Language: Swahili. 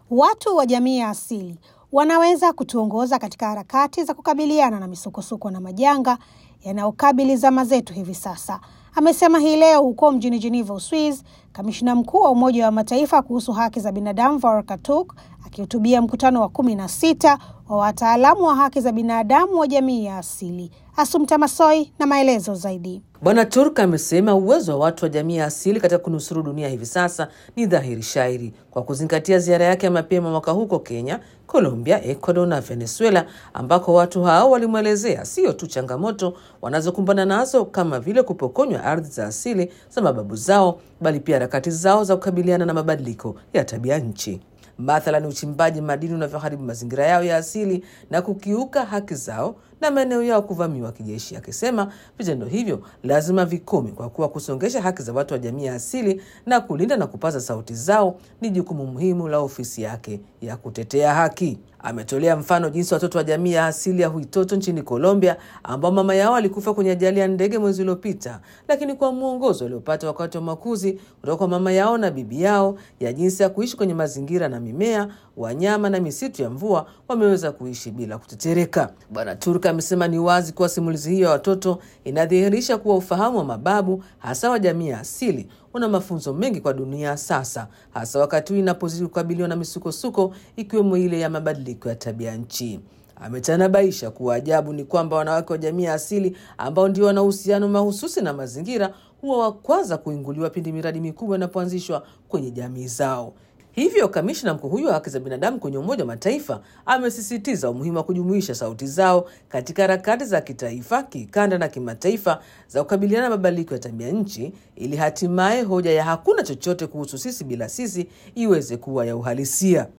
Watu wa jamii ya asili wanaweza kutuongoza katika harakati za kukabiliana na misukosuko na majanga yanayokabili zama zetu hivi sasa, amesema hii leo huko mjini Geneva, Uswiz, kamishina mkuu wa Umoja wa Mataifa kuhusu haki za binadamu Volker Turk akihutubia mkutano wa kumi na sita wa wataalamu wa haki za binadamu wa jamii ya asili. Asumta Masoi na maelezo zaidi. Bwana Turk amesema uwezo wa watu wa jamii ya asili katika kunusuru dunia hivi sasa ni dhahiri shairi kwa kuzingatia ziara yake ya mapema mwaka huko Kenya, Colombia, Ecuador na Venezuela, ambako watu hao walimwelezea sio tu changamoto wanazokumbana nazo kama vile kupokonywa ardhi za asili za mababu zao, bali pia harakati zao za kukabiliana na mabadiliko ya tabia nchi mathalan uchimbaji madini unavyoharibu mazingira yao ya asili na kukiuka haki zao na maeneo yao kuvamiwa kijeshi, akisema vitendo hivyo lazima vikome kwa kuwa kusongesha haki za watu wa jamii ya asili na kulinda na kupaza sauti zao ni jukumu muhimu la ofisi yake ya kutetea haki. Ametolea mfano jinsi watoto wa jamii ya asili ya Huitoto nchini Colombia, ambao mama yao alikufa kwenye ajali ya ndege mwezi uliopita, lakini kwa mwongozo waliopata wakati wa makuzi kutoka kwa mama yao na bibi yao ya jinsi ya kuishi kwenye mazingira na mimea, wanyama na misitu ya mvua, wameweza kuishi bila kutetereka. Bwana Turk amesema ni wazi kuwa simulizi hiyo ya watoto inadhihirisha kuwa ufahamu wa mababu, hasa wa jamii ya asili una mafunzo mengi kwa dunia sasa, hasa wakati huu inapozidi kukabiliwa na misukosuko ikiwemo ile ya mabadiliko ya tabia nchi. Ametanabaisha kuwa ajabu ni kwamba wanawake wa jamii ya asili ambao ndio wana uhusiano mahususi na mazingira huwa wa kwanza kuinguliwa pindi miradi mikubwa inapoanzishwa kwenye jamii zao. Hivyo kamishna mkuu huyo wa haki za binadamu kwenye Umoja wa Mataifa amesisitiza umuhimu wa kujumuisha sauti zao katika harakati za kitaifa, kikanda na kimataifa za kukabiliana na mabadiliko ya tabia nchi, ili hatimaye hoja ya hakuna chochote kuhusu sisi bila sisi iweze kuwa ya uhalisia.